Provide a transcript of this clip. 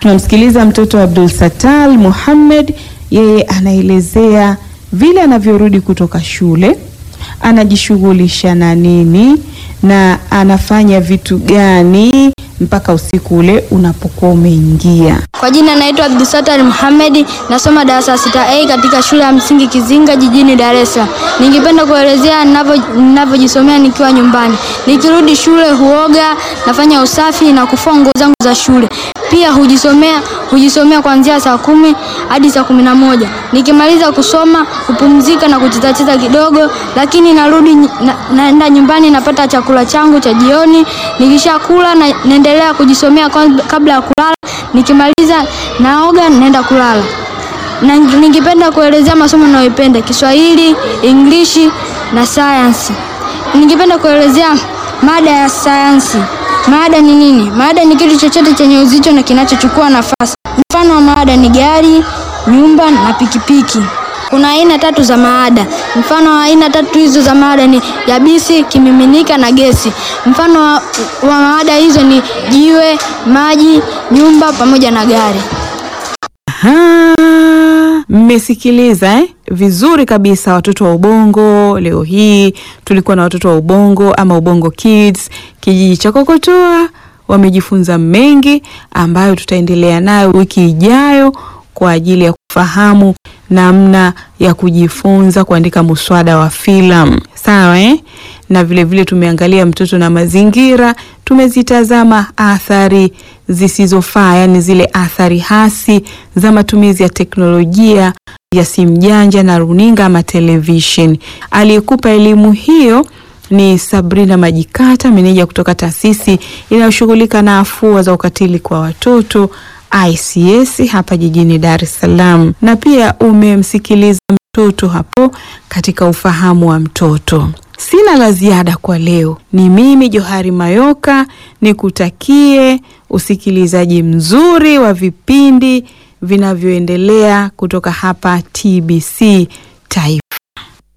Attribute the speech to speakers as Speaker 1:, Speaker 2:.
Speaker 1: Tunamsikiliza mtoto Abdul Satal Muhammad, yeye anaelezea vile anavyorudi kutoka shule, anajishughulisha na nini na anafanya vitu gani mpaka usiku ule unapokuwa umeingia.
Speaker 2: Kwa jina naitwa Abdulsatar Muhammad, nasoma darasa sita A katika shule ya msingi Kizinga jijini Dar es Salaam. Ningependa kuelezea ninavyo- ninavyojisomea nikiwa nyumbani. Nikirudi shule huoga, nafanya usafi na kufua nguo zangu za shule. Pia hujisomea hujisomea kuanzia saa kumi hadi saa kumi na moja. Nikimaliza kusoma hupumzika na kuchezacheza kidogo, lakini narudi ny- na, naenda nyumbani napata chakula changu cha jioni. Nikishakula na, naendelea kujisomea kwanza- kabla ya kulala. Nikimaliza naoga naenda kulala. Na ningependa kuelezea masomo ninayoipenda: Kiswahili, English na sayansi. Ningependa kuelezea mada ya sayansi. Mada ni nini? Mada ni kitu chochote chenye uzito na kinachochukua nafasi. Mfano wa maada ni gari, nyumba na pikipiki. Kuna aina tatu za maada. Mfano wa aina tatu hizo za maada ni yabisi, kimiminika na gesi. Mfano wa, wa maada hizo ni jiwe, maji, nyumba pamoja na gari.
Speaker 1: Aha, mmesikiliza eh? Vizuri kabisa watoto wa Ubongo. Leo hii tulikuwa na watoto wa Ubongo ama Ubongo Kids kijiji cha Kokotoa, wamejifunza mengi ambayo tutaendelea nayo wiki ijayo kwa ajili ya kufahamu namna ya kujifunza kuandika muswada wa filamu. Sawa eh? Na vile vile tumeangalia mtoto na mazingira, tumezitazama athari zisizofaa, yani zile athari hasi za matumizi ya teknolojia ya simu janja na runinga ama television. Aliyekupa elimu hiyo ni Sabrina Majikata, meneja kutoka taasisi inayoshughulika na afua za ukatili kwa watoto ICS hapa jijini Dar es Salaam, na pia umemsikiliza mtoto hapo katika ufahamu wa mtoto. Sina la ziada kwa leo. Ni mimi Johari Mayoka, nikutakie usikilizaji mzuri wa vipindi vinavyoendelea kutoka hapa TBC Taifa.